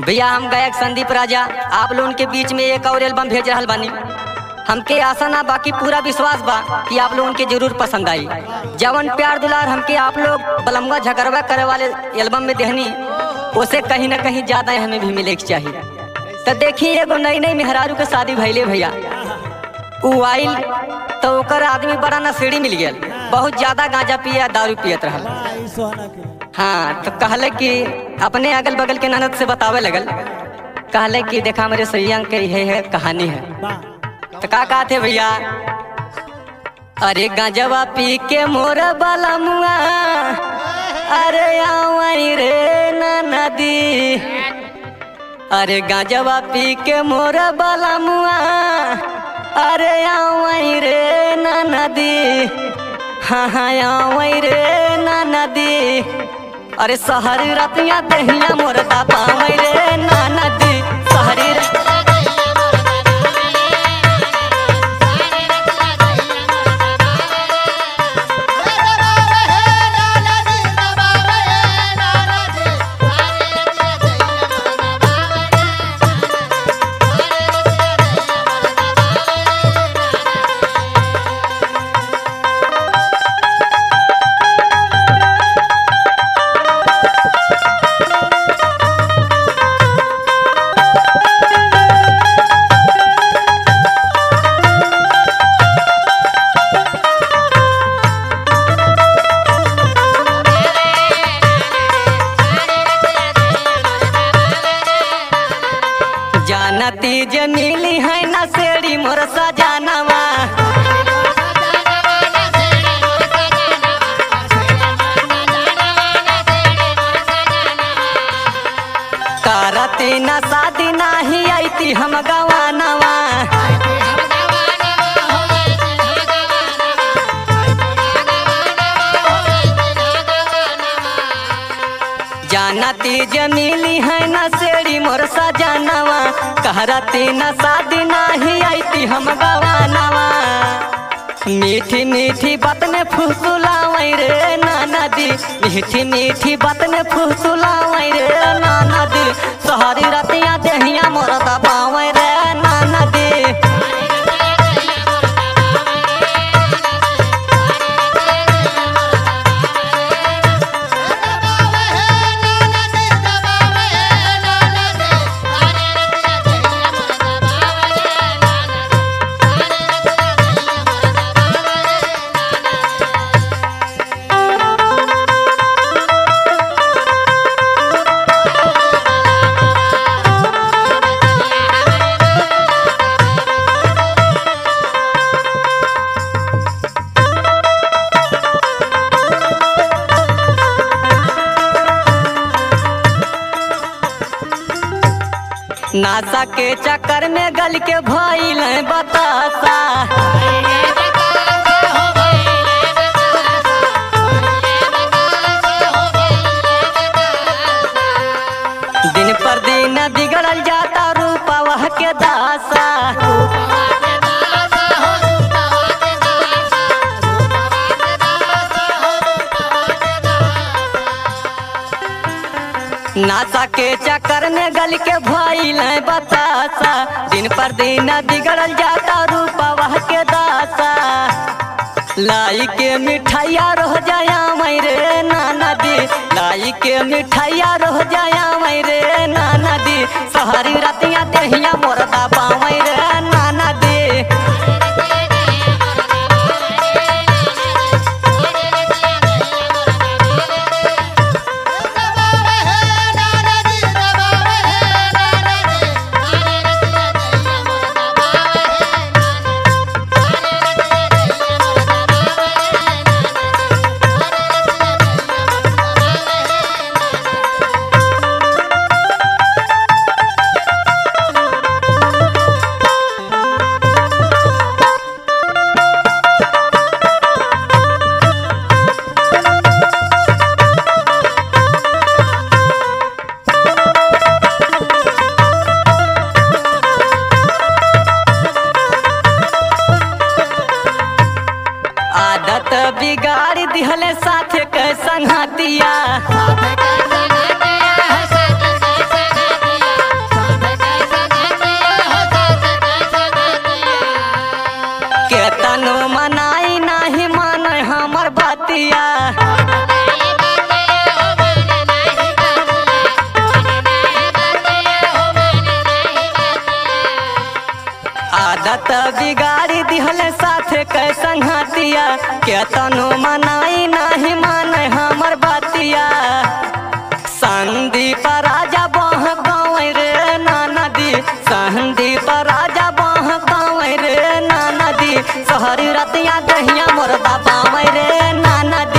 भैया हम गायक संदीप राजा आप लोगन के बीच में एक और एल्बम भेज रहल बानी हमके आशा ना बाकी पूरा विश्वास बा कि आप लोगन के जरूर पसंद आई जवन प्यार दुलार हमके आप लोग बलमगा झगड़वा करे वाले एल्बम में देहनी उसे कहीं ना कहीं ज्यादा हमें भी मिले के चाहिए तो देखिए एगो नई नई मेहरारू के शादी भैले भैया उ आइल तो ओकर आदमी बड़ा नशेड़ी मिल गया बहुत ज्यादा गांजा पिया दारू पियत रहल आई सोना के हाँ तो कहले कि अपने अगल बगल के ननद से बतावे लगल कहले कि देखा मेरे सैया के ये है कहानी है बा तो का कहते भैया अरे गांजवा पी के मोर बाला मुआ अरे आवई रे ना नदी अरे गांजवा पी के मोर बाला मुआ अरे आवई रे ना नदी हाँ हाँ आवई रे ना नदी अरे सहरी रतिया दहिया मोर दा पावई रे ना नदी सहरी र- जानती जे मिली है ना सेड़ी मोर सजानवा करती ना शादी नाही आईती हम गवानवा जानती जे मिली है ना सेड़ी मोर सजानवा कहरती ना शादी नाही आईती हम गवानवा मीठी मीठी बात ने फुसुलावई रे नाना दी मीठी मीठी बात ने फुसुलावई रे नाना दी सहारी रतिया देहिया मोर दबावई रे नाना दी नासा के चक्कर में गल के भइल है बतासा दिन पर दिन बिगड़ल जाता रूपा वह के दासा नासा के चक्कर में गल के भइल है बतासा दिन पर दिन बिगड़ल जाता रूपा वह के दासा लाई के मिठाइया रह जाया मैं रे नाना दी लाई के मिठाइया रह जाया मैं रे नाना दी सहारी रतिया देहिया मोर दाबा मैं रे नाना दी आदत बिगाड़ दिहले साथे के संगतिया केतनो मनाई नाही मान हमर बतिया आदत बिगाड़ी दिहले साथे कैसन हतिया केतनो मनाई नाही मान हमर बतिया संदीप राजा बह गाँव रे नदी संदीप राजा बह गाँव रे नदी सहरी रतिया दहिया मोर बाबा रे नदी